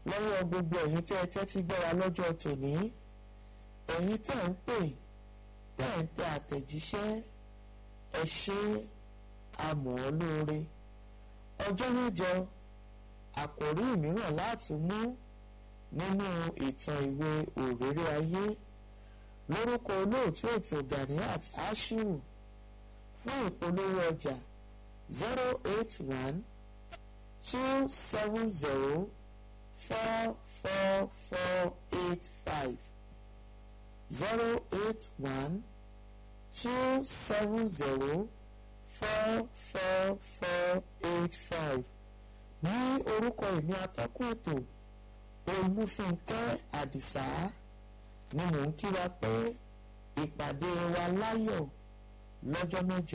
lọ́wọ́ gbogbo ẹ̀yin tẹ́ ẹ tẹ́tí gbọ́ra lọ́jọ́ tòní ẹ̀yin tẹ́ ń pè tẹ́ ń tẹ àtẹ̀jíṣẹ́ ẹ ṣé amọ̀ ọ́ lóore ọjọ́ mẹ́jọ àkòrí mìíràn láti mú nínú ìtàn ìwé òréré ayé lórúkọ olóòtú ètò Ganiat Ashiru fún ìpolówó ọjà zero eight one two seven zero four four four eight five zero eight one two seven zero four four four eight five ní orúkọ ìní atọ́kùn ètò olúfúnkẹ́ àdìsá ni mò ń kíra pé ìpàdé wa láyọ̀ lọ́jọ́ mẹ́jọ.